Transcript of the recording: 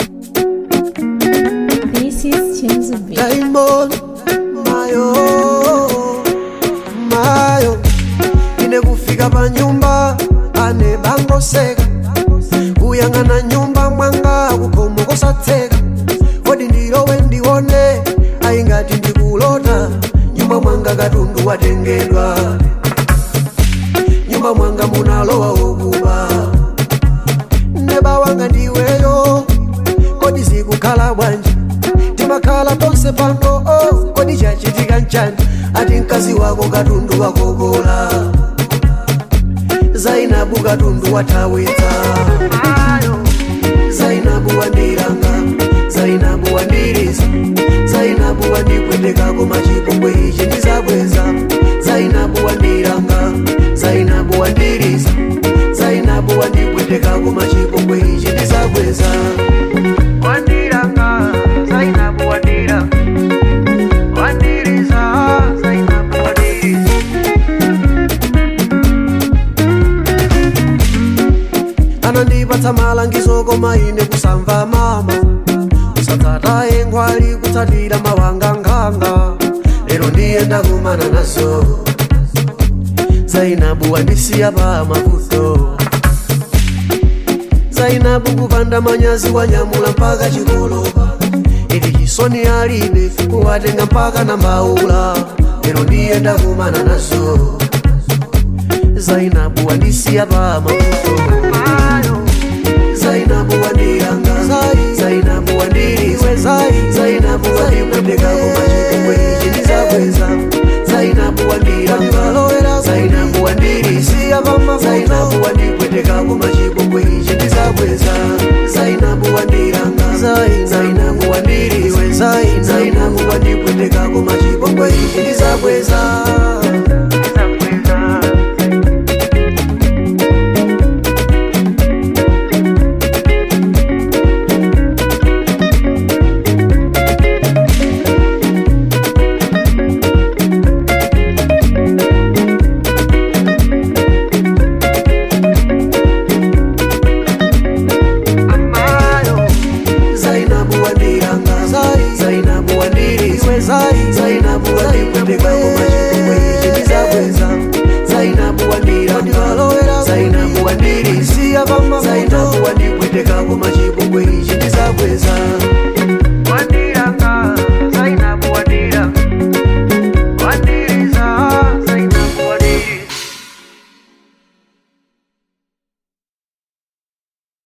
This is Chenzo Beat. Diamond mayo mayo ine kufika pa nyumba ane bangoseka kuyang'ana nyumba mwanga kukomo kosatseka kodi ndilowe ndione ayingati ndikulota nyumba mwanga katundu watengedwa nyumba mwanga munalowa ukuba neba wanga ndiweyo kodi zikukhala bwanji timakhala ponse pano oh, kodi chachitika nchani ati mkazi wako katundu wakokola zainabu katundu wathawitsa zainabu wandiranga zainabu wandiriza zainabu wandipwetekako machipongwe ichi ndizabweza zainabu wandiranga zainabu wandiriza zainabu wandipwetekako machipongwe ichi ndizabweza wandiranga zainabu wandira wandiriza zainabu wandiriza anandipatsa malangizo koma ine kusamva mama kusatsataye ngwali kutsatira mawangankhanga lero ndiyenda kumana nazo zainabu wandisiya pa mavuto zainabu kupanda manyazi wanyamula mpaka chikolopa iti chisoni alibe kuwatenga mpaka na mbaula lero ndiyenda kumana nazo zainabu wandisiya pa mavuto zainabu wandiranga zainabu wandiriwe zainabu wandipwetekako machipongwe ichi ndizabweza zainabu wandiranga zainabu wandirisiya zainabu wandipwetekako machipongwe ichi ndizabweza zainabu wandiranga zainabu wandiriwe zainabu wandipwetekako machipongwe ichi ndizabweza zainabu wandiranga zainabu wandiriwe zainabu wandipwetekako machipongwe ichi ndizabweza zainabu wandiranga zainabu wandirisiya zainabu wandipwetekako machipongwe ichi